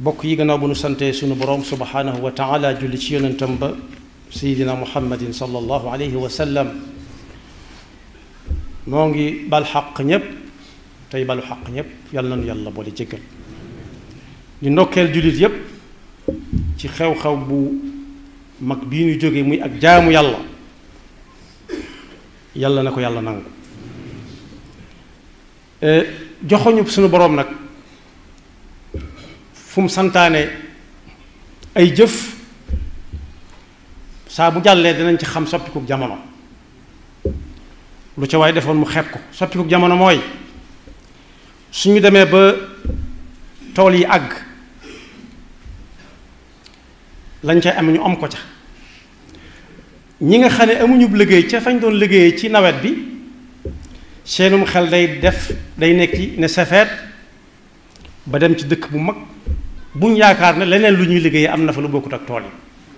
bokk yi gannaaw bu nu sante sunu borom subhanahu wa taala julli ci yonentam ba sayidina muhammadin sallallahu alayhi wa sallam noo ngi bal xaq ñépp tey balu xaq ñépp yàlla nañu yàlla boole jéggal di ndokkeel jullit yépp ci xew-xew bu mag bii ñu jógee muy ak jaamu yàlla yàlla na ko yàlla nangu joxoñu sunu boroom nag fu mu santaane ay jëf saa bu jàllee dinañ ci xam soppikuk jamono lu ca waaye defoon mu xeeb ko soppikuk jamono mooy suñu demee ba tool yi àgg lañ cay am ñu am ko ca ñi nga xam ne amuñu liggéey ca fañ doon liggéeyee ci nawet bi seenum xel day def day nekki ne safeet ba dem ci dëkk bu mag buñ yaakaar ne leneen lu ñuy liggéeyee am na fa lu bokkut ak tool yi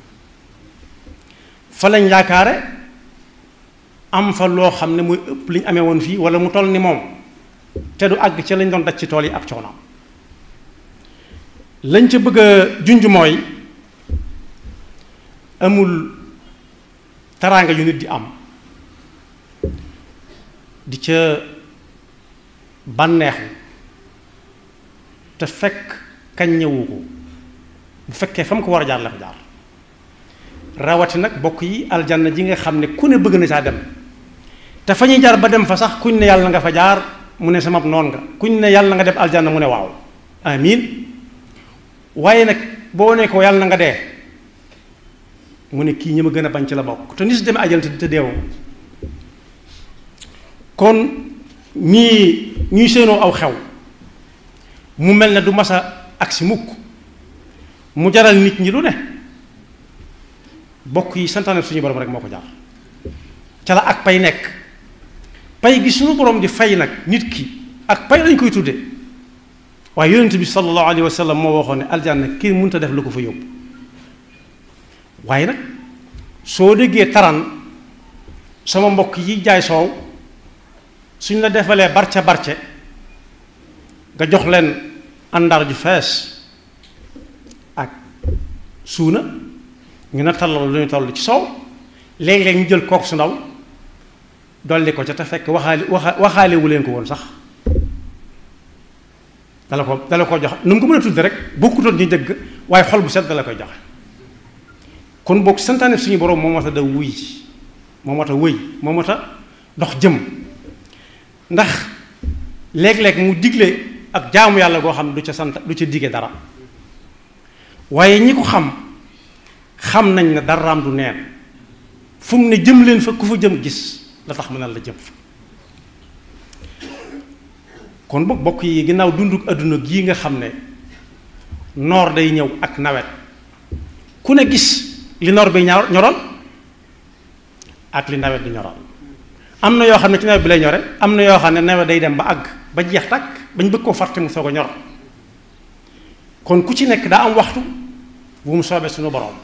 fa lañ yaakaare am fa loo xam ne muy ëpp li ñu amee woon fii wala mu toll ni moom te du àgg ca lañ doon daj ci tool yi ab coono lañ ca bëgg a junj mooy amul taraanga yu nit di am di ca bànneexu te fekk kañ ñëwu ko bu fekkee fa mu ko war a jaar la fa jaar rawati nag bokk yi aljanna ji nga xam ne ku ne bëgg na saa dem te fa ñuy jaar ba dem fa sax kuñ ne yàlla nga fa jaar mu ne sama noon nga kuñ ne yàlla nga def aljanna mu ne waaw amiin waaye nag boo ne ko yàlla na nga dee mu ne kii ñi ma gën a bañ ci la bokk te ni su demee ajal te deewoo kon ñii ñuy seenoo aw xew mu mel ne du masa agsi mukk mu jaral nit ñi lu ne bokk yi santaane suñu borom rek moo ko jar ca la ak pay nekk pay gi suñu borom di fay nag nit ki ak pay lañ koy tudde waaye yonent bi sallallahu alayhi wa sallam moo waxoon ne aljanna kii mënut a def lu ko fa yóbbu waaye nag soo déggee taran sama mbokk yi jaay soow suñ la defalee barce barce nga jox leen àndar ju fees ak suuna ñu na tallal lu ñu toll ci soow léeg-léeg ñu jël kook su ndaw dolli ko ca te fekk waxaale waxa waxaalewu leen ko woon sax dala ko dala ko jox nu mu ko mën a tudde rek bokkutoon ñu dëgg waaye xol bu set dala koy joxe kon boog santaane suñu borom moo mat a da wuy moo mat a wëy moo mat a dox jëm ndax léeg-léeg mu digle ak jaamu yàlla goo xam ne du ca sant du ca dige dara waaye ñi ko xam xam nañ ne daraam du neen fu mu ne jëm leen fa ku fa jëm gis la tax mu ne la jëm fa kon boog bokk yi ginnaaw dunduk adduna gii nga xam ne noor day ñëw ak nawet ku ne gis li noor bi ñor ñoroon ak li nawet di ñoroon am na yoo xam ne ci nawet bi lay ñore am na yoo xam ne nawet day dem ba àgg ba jeex takk bañ bëgg koo fàtte mu soog a ñor kon ku ci nekk daa am waxtu bu mu soobee suñu borom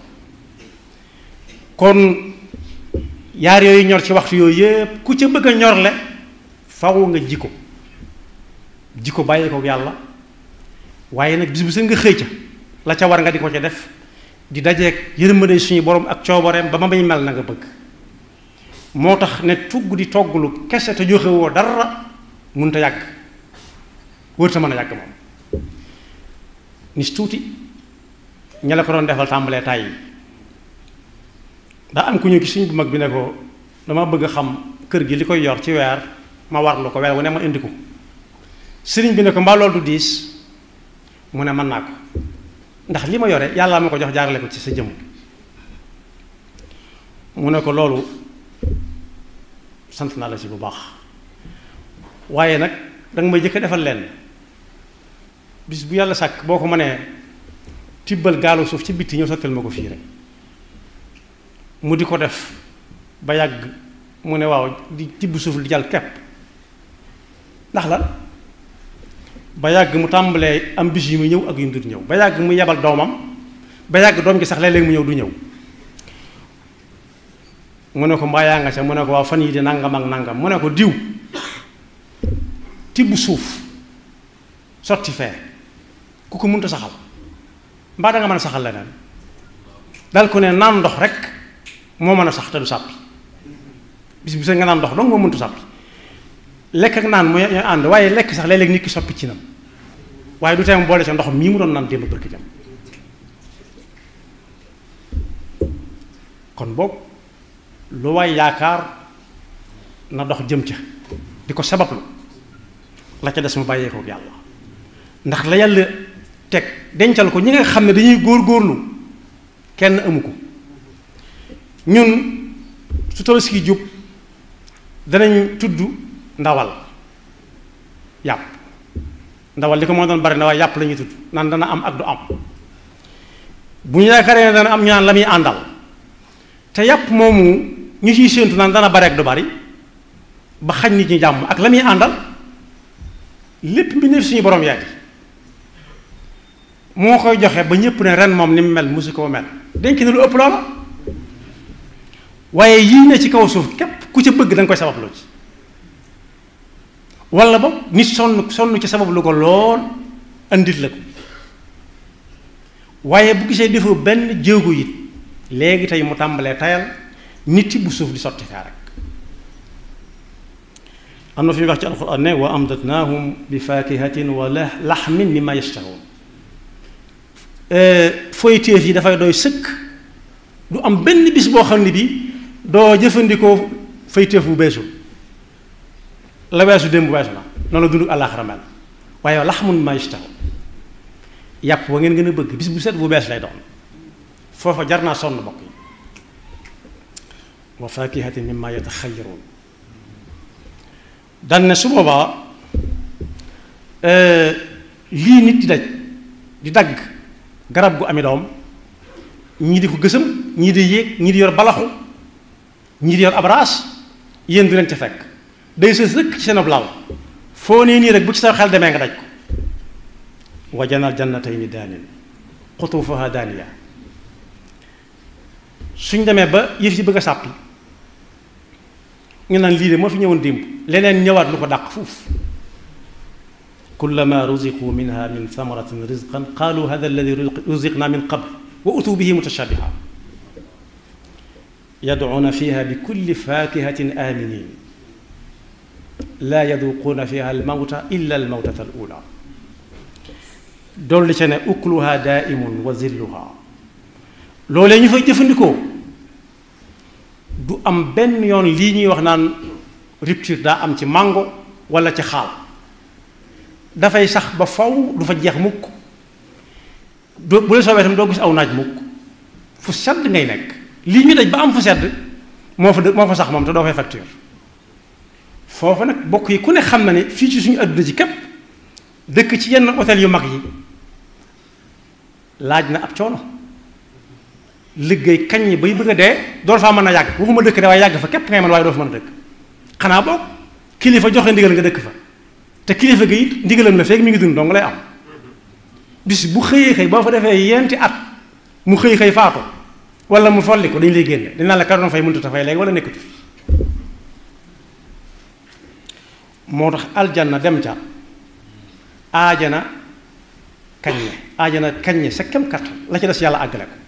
kon yaar yooyu ñor ci waxtu yooyu yépp ku ca bëgg a ñorle faw nga ji ko ji ko bàyyi ko yàlla waaye nag bis bu seen nga xëy ca la ca war nga di ko ca def di dajeeg yërmande suñu borom ak coobareem ba ma may mel na nga bëgg moo tax ne tugg di togglu kese te joxe woo dara mënut a yàgg wër ta mën a yàgg moom nis tuuti ña la ko doon defal tàmbalee tàyyi daa am ku ñu gis suñ bu mag bi ne ko dama bëgg a xam kër gi li koy yor ci weer ma warlu ko weer wu ne ma indi ko sëriñ bi ne ko mbaa loolu du diis mu ne mën naa ko ndax li ma yore yàlla ma ko jox jaarale ko ci sa jëmm mu ne ko loolu sant naa la ci bu baax waaye nag danga may jëkk a defal leen bis bu yàlla sàkk boo ko mënee tibbal gaalu suuf ci bitti ñëw sottal ma ko fii rek mu di ko def ba yàgg mu ne waaw di tibb suuf di jàll kepp ndax lan ba yàgg mu tàmbalee am bis yu mu ñëw ak yu mu dul ñëw ba yàgg mu yebal doomam ba yàgg doom gi sax léeg-léeg mu ñëw du ñëw mu ne ko mbaa yaa nga ca mu ne ko waaw fan yi di nangam ak nangam mu ne ko diw tibb suuf sotti fee ku ko mënta saxal mbaa da nga mën a saxal leneen dal ko ne naan ndox rek moo mën a sax te du sàppi bis bu sa nga naan ndox dong moo mëntu sàppi lekk ak naan mooy ñooy ànd waaye lekk sax léeg-léeg nit ki soppi ci nam waaye du tee mu boole sa ndox mii mu doon naan démb bërki jam kon boog lu waay yaakaar na dox jëm ca di ko sabablu la ca des mu bàyyee ko yàlla ndax la yàlla teg dencal ko ñi nga xam ne dañuy góor góorlu kenn amu ko ñun su tabaski jub danañ tudd ndawal yàpp ndawal li ko moo doon bari na waaye yàpp la ñuy tudd naan dana am ak du am bu ñu yaakaaree ne dana am ñu naan la muy àndal te yàpp moomu ñu ciy séentu naan dana bari ak du bari ba xañ nit ñi jàmm ak la muy àndal lépp mbindeef suñu borom yaay moo koy joxe ba ñëpp ne ren moom ni mu mel musu koo mel denc na lu ëpp loola waaye yii ne ci kaw suuf képp ku ca bëgg da nga koy sabab lu ci wala ba nit sonn sonn ci sabab lu ko lool andit la ko waaye bu gisee defoo benn jéego it léegi tey mu tàmbalee tayal nit bu suuf di sotti faa rek am na fi wax ci alquran ne wa amdatnaahum bi fakihatin wa laxmin mimma yashtahoon foyteef yi dafay doy sëkk du am benn bis boo xam ne bi doo jëfandikoo foyteef bu beesul la weesu démb weesu na noonu la dund àllaaxira mel waaye laxmun mimma yashtahoon yàpp wa ngeen gën a bëgg bis bu set bu bees lay doon foofa jar naa sonn bokk yi wa fakihatin mimma yataxayaroon dan ne su boobaa lii nit di daj di dagg garab gu ami doom ñii di ko gësam ñii di yéeg ñii di yor balaxu ñii di yor abraas yéen du leen ca fekk day sës rëkk ci seen ab laal foo nee nii rek bu ci sa xel demee nga daj ko wa janal jannatayni daanin xutuufuha daaniya suñ demee ba yëf yi bëgg a sàppi ñu naan lii de moo fi ñëwoon démb leneen ñëwaat lu ko dàq fuuf kullama ruziqu minha min thamaratin rizqan qaalu hada alladi ruziqna min qabl wa utuu bihi mutashabiha yadcuuna fiha bi kulli fakihatin aminin laa yaduquuna fiha almawta illa almawtata alula dolli ca ne ukluha daaimun wa zilluha loolee ñu fay jëfandikoo du am benn yoon lii ñuy wax naan rupture daa am ci mango wala ci xaal dafay sax ba faw du fa jeex mukk do bu la soobee tam doo gis aw naaj mukk fu sedd ngay nekk lii ñu daj ba am fu sedd moo fa moo fa sax moom te doo fay facture foofu nag bokk yi ku ne xam na ne fii ci suñu adduna ci képp dëkk ci yenn hôtel yu mag yi laaj na ab coono liggéey kañ ñi bay bëgg a dee door faa mën a yàgg waxuma dëkk de waaye yàgg fa képp ngay mën waaye doo fa mën a dëkk xanaa boog kilifa joxe ndigal nga dëkk fa te kilifa gi it ndigalam la feeg mi ngi dund dong lay am bis bu xëyee xëy boo fa defee yenti at mu xëy xëy faatu wala mu folli ko dañ lay génne dañ naan la karoon fay mënut a fay léegi wala nekkatu fi moo tax aljanna dem ca aajana kaññe aajana kaññe sa kem kattan la ci des yàlla àggale ko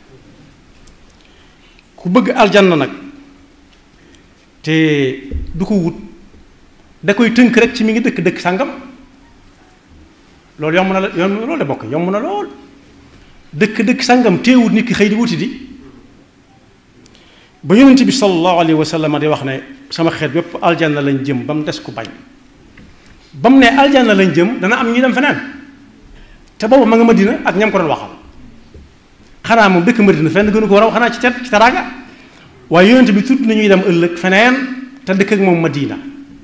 ku bëgg aljanna nag te du ko wut da koy tënk rek ci mi ngi dëkk dëkk sàngam loolu yomb na la yomb na loolu de bokk yomb na lool dëkk dëkk sàngam teewut nit ki xëy di wuti di ba yonent bi sallallahu alayhi wa sallam di wax ne sama xeet bépp aljanna lañ jëm ba mu des ku bañ ba mu ne aljanna lañ jëm dana am ñuy dem feneen te boobu ma nga Madina ak ñam ko doon waxal xanaa moom dëkk Madina fenn gënu ko war a xanaa ci tet ci taraanga waaye yonent bi tudd nañuy dem ëllëg feneen te dëkk ak moom Madina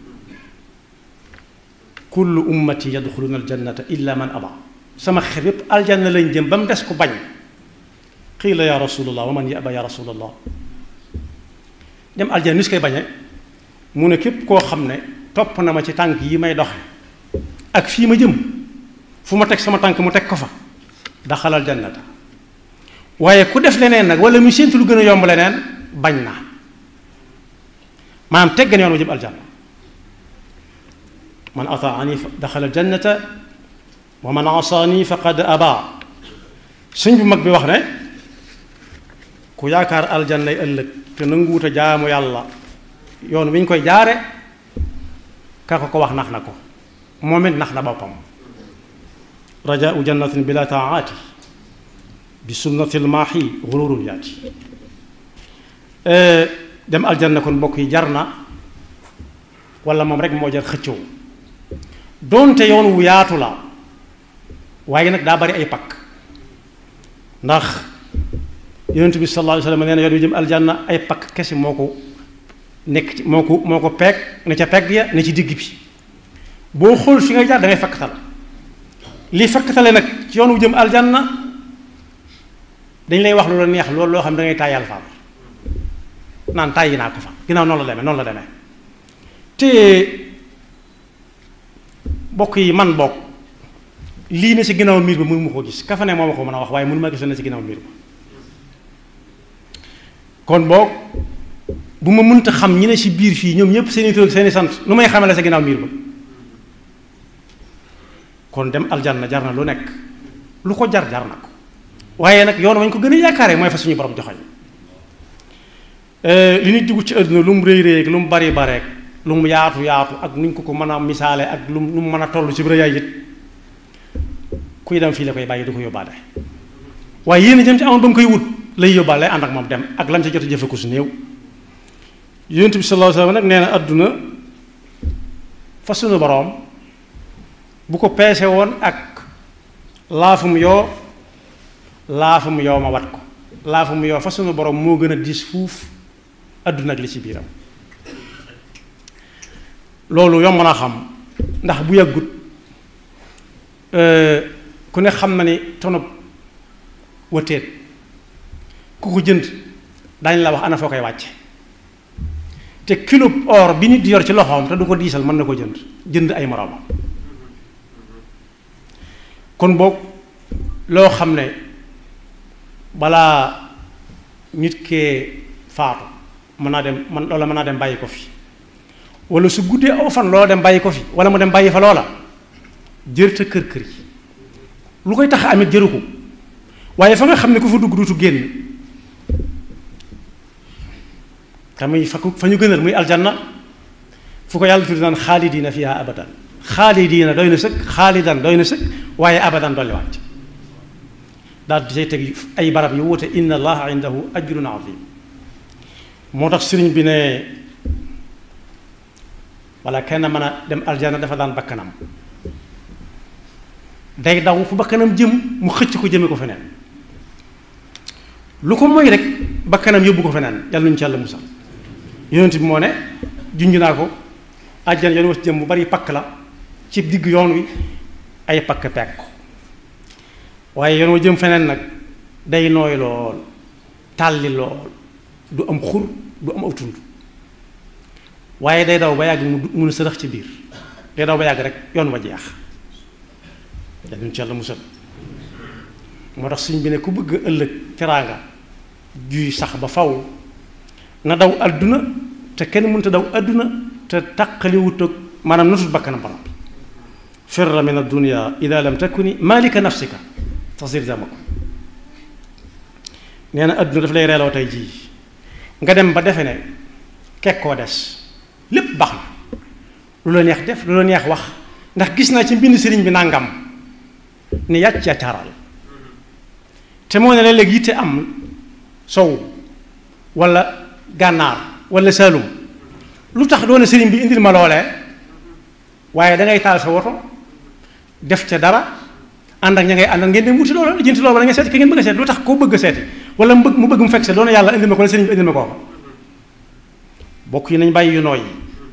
kullu ummati yadxuluna aljannata illa man aba sama xeet yépp aljanna lañ jëm ba mu des ku bañ qiila ya rasulallah wa man yaba ya rasulallah dem aljanna ni su koy bañee mu ne képp koo xam ne topp na ma ci tànk yi may doxe ak fii ma jëm fu ma teg sama tànk mu teg ko fa daxalal jannata waaye ku def leneen nag wala mu séentu lu gën a yomb leneen bañ na maanaam teggan yoon ma jëm aljanna man ataani daxala aljannata wa man asaani faqad aba sëñ bu mag bi wax ne ku yaakaar aljannay ëllëg te nanguwut a jaamu yàlla yoon wi ñu koy jaare ka ko ko wax nax na ko moom it nax na boppam rajaau jannatin bila taati bi sunnatil maahi xururun yaati dem aljanna kon mbokk yi jar na wala moom rek moo jar xëccoo doonte yoon wu yaatu la waaye nag daa bari ay pakk ndax yonent bi sallallahu alayhi wa sallam nee na yoon wi jëm aljanna ay pakk kese moo ko nekk ci moo ko moo ko peeg ne ca pegg ya ne ci digg bi boo xool fi nga jaar da ngay fakkatal li fakkatale nag ci yoon wu jëm aljanna dañ lay wax lu la neex loolu loo xam da ngay tàyyal faam naan tàyyi naa ko fa ginnaaw noonu la demee noonu la demee te bokk yi man bokk lii ne ci ginnaaw miir ba mënu ma ko gis ka fa ne moo ma ko mën a wax waaye mënu ma gis ne ci ginnaaw miir ba kon boog bu ma mënta xam ñi ne ci biir fii ñoom ñëpp seeni tur seeni sant nu may xamale sa ginnaaw miir ba kon dem aljanna jar na lu nekk lu ko jar jar na ko waaye nag yoon wañ ko gën a yaakaaree mooy fa suñu borom joxoñ li nit dugg ci àdduna lu mu rëy rëy lu mu bari bareek lu mu yaatu yaatu ak nuñ ko ko mën a misaale ak lu mu mën a toll ci rëyaay it kuy dem fii la koy bàyyi du ko yóbbaale waaye yéen a jëm ci amoon ba mu koy wut lay yóbbaale lay ànd ak moom dem ak lam ca jot a jëfe ko su néew yonent bi sallallahu alayhi wasallam nag nee na àdduna fa suñu boroom bu ko peese woon ak laafum yoo laafum yoo ma wat ko laafum yoo fa suñu boroom moo gën a diis fuuf àdduna ak li ci biiram loolu yomb na xam ndax bu yàggut ku ne xam na ni tonob wëteet ku ko jënd daañu la wax ana foo koy wàcce te kilo or bi nit di yor ci loxoom te du ko diisal mën na ko jënd jënd ay moroomam kon boog loo xam ne balaa nit kee faatu mën naa dem man loola mën naa dem bàyyi ko fi wala su guddee aw fan loola dem bàyyi ko fi wala mu dem bàyyi fa loola jërta kër kër yi lu koy tax amit jëru ko waaye fa nga xam ne ku fa dugg duutu génn te muy fa fa ñu gënal muy aljanna fu ko yàlla tudd naan xaalidiina fiha abadan xaalidiina doy na sëkk xaalidan doy na sëkk waaye abadan dolli wàcc daal di say teg ay barab yu wuute inna allaha indahu ajrun azim moo tax sëriñ bi ne wala kenn mën a dem aljanna dafa daan bakkanam day daw fu bakkanam jëm mu xëcc ko jëme ko feneen lu ko mooy rek bakkanam yóbbu ko feneen yàlla nañu ci yàlla musal yonent bi moo ne junj naa ko àjjana yoon was jëm bu bari pakk la ci digg yoon wi ay pakk pekk ko waaye yoon wa jëm feneen nag day nooy lool tàlli lool du am xur du am aw tund waaye day daw ba yàgg mu mun a sërëx ci biir day daw ba yàgg rek yoon wa jeex yàlla nañu ci yàlla musal moo tax suñ bi ne ku bëgg ëllëg teraanga juy sax ba faw na daw àdduna te kenn mënta daw àdduna te taqaliwut ak maanaam notut bakkanam ba noppi firra min addunia ida lam takuni malika nafsika tasir jamako nee na àdduna daf lay reeloo tey jii nga dem ba defe ne kekkoo des lépp baax na lu la neex def lu la neex wax ndax gis naa ci mbind sëriñ bi nangam ni yàcc yàccaaral te moo ne léeg-léeg yitte am sow wala gànnaar wala saalum lu tax doone sëriñ bi indil ma loolee waaye da ngay taal sa woto def ca dara ànd ak ña ngay àndal ngeen dem wuti loola jënti loola nga seeti ka ngeen bëgg a seeti lu tax koo bëgg a seeti wala mu bëgg mu bëgg mu fekk se doone yàlla indil ma ko wala sëriñ bi indil ma ko bokk yi nañ bàyyi yu nooy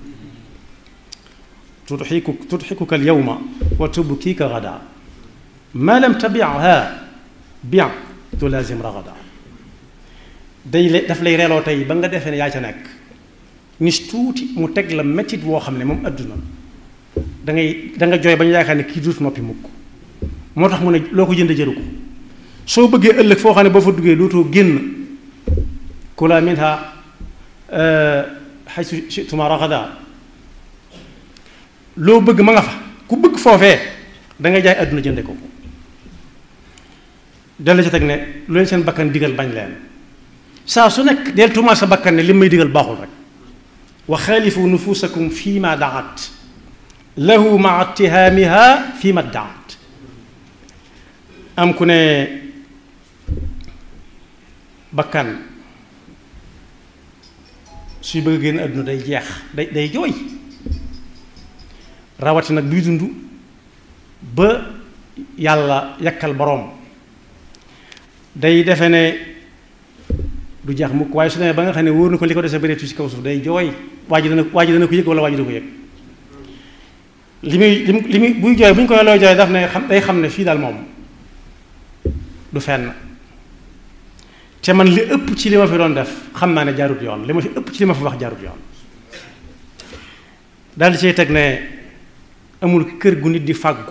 tudxiku tudxikuka al yawma wa tubkiika gada ma lam tabiha bien tu lazim ragada day le daf lay reeloo tey ba nga defee ne yaa ca nekk nis tuuti mu teg la mettit woo xam ne moom adduna da ngay da nga jooy ba ñu yaakaar ne kii duut noppi mukk moo tax mu ne loo ko jënd jëru ko soo bëggee ëllëg foo xam ne boo fa duggee dootoo génn kula minha haythu shi'tuma ragada loo bëgg ma nga fa ku bëgg foofee da nga jaay adduna jënde ko dellu ci teg ne lu leen seen bakkan digal bañ leen saa su nekk del tuumaal sa bakkan ne li may digal baaxul rek wa xaalifu nufusakum fi ma daat lahu maa ittihaamiha fi ma daat am ku ne bakkan suy bëgg génn àdduna day jeex day day jooy rawati nag buy dund ba yàlla yakkal boroom day defe ne du jeex mukk waaye su demee ba nga xam ne wóor na ko li ko dese bëreetu ci kaw suuf day jooy waa ji dana waa ji dana ko yëg wala waa ji du ko yëg li muy li muy buy jooy bu ñu koy looy jooy daf ne xam day xam ne fii daal moom du fenn te man li ëpp ci li ma fi doon def xam naa ne jaarut yoon li ma fi ëpp ci li ma fi wax jaarut yoon daal di cay teg ne amul kër gu nit di fàggu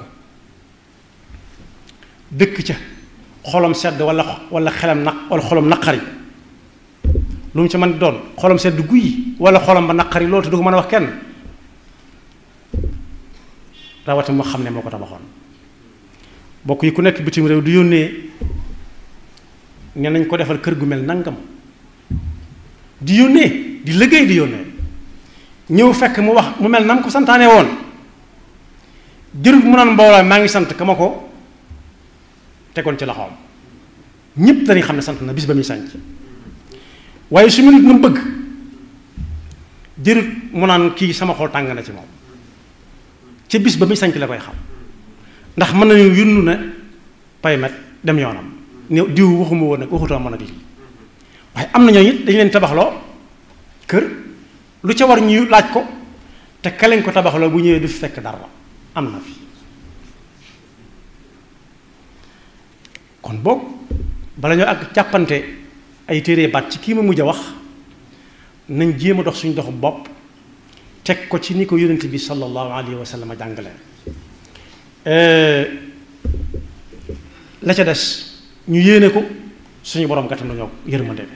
dëkk ca xolom sedd wala wala xelam naq wala xolom naqari lu mu ci mën doon xolom sedd guy wala xolom ba naqari loolu te du ko mën a wax kenn rawati moo xam ne moo ko tabaxoon bokk yi ku nekk bitim réew du yónnee ne nañ ko defal kër gu mel nangam di yónnee di liggéey di yónnee ñëw fekk mu wax mu mel nam ko santaane woon jërut mu naan mbooloo maa ngi sant ka ma ko tegoon ci loxoom ñépp dañuy xam ne sant na bis ba muy sanc waaye su mu nit nu bëgg jërut mu naan kii sama xol tàng na ci moom ca bis ba muy sanc la koy xam ndax mën nañu yunnu ne paymet dem yoonam ne diw waxuma woon nag waxutoo mën ak lii waaye am na ñoo it dañu leen tabaxloo kër lu ca war ñu laaj ko te ka leen ko tabaxloo bu ñëwee du fi fekk dara am na fi kon boog bala ñoo ak jàppante ay téere baat ci kii ma mujj a wax nañ jéem a dox suñu doxu bopp teg ko ci ni ko yonent bi sallallahu alayhi wa sallam jàngale la ca des ñu yéene ko suñu borom gàttal nañoo yërmande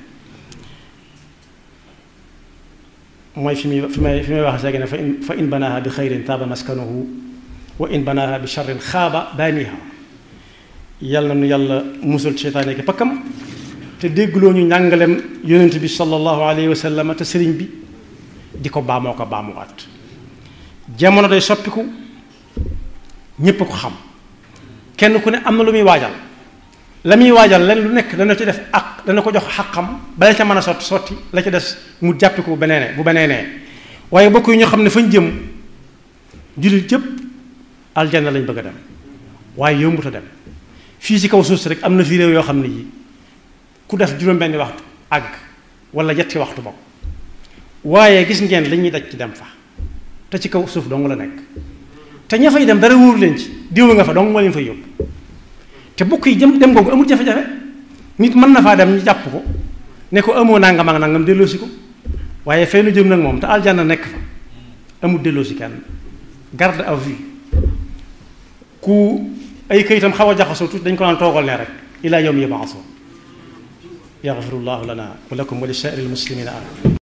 mooy fi muy fi may fi may wax seegi ne fa in fa in banaaha bi xayrin taaba maskanuhu wa in banaaha bi charrin xaaba baaniha yàlla na nu yàlla musal ci seytaane ki pakkam te déggloo ñu njàngalem yonent bi sallallahu alayhi wa sallam te sëriñ bi di ko baamoo ko baamuwaat jamono day soppiku ñépp ko xam kenn ku ne am na lu muy waajal la muy waajal len lu nekk dana ci def ak dana ko jox xaqam bala ca mën a sotti sotti la ca des mu jàppi ko bu beneene bu beneenee waaye bokk yi ñu xam ne fañ jëm jullit jëpp aljanna lañ bëgg a dem waaye yombut a dem fii ci kaw suuf si rek am na fii réew yoo xam ne yi ku def juróom-benni waxtu àgg wala yetti waxtu bokk waaye gis ngeen li ñuy daj ci dem fa te ci kaw suuf dong la nekk te ña fay dem dara wóor leen ci diw nga fa dong moo leen fay yóbbu te bokk yi jëm dem googu amul jafe-jafe nit mën na faa dem ñu jàpp ko ne ko amoo nangam ak nangam delloosi ko waaye fay nu jëm nag moom te aljanna nekk fa amul delloosi kenn garde à vue ku ay këyitam xaw a jaxasoo tuuti dañ ko naan toogal ne rek ilaa yawmi yub'athun yaxfirullahu lana wa lakum wa li saa'iril muslimina amin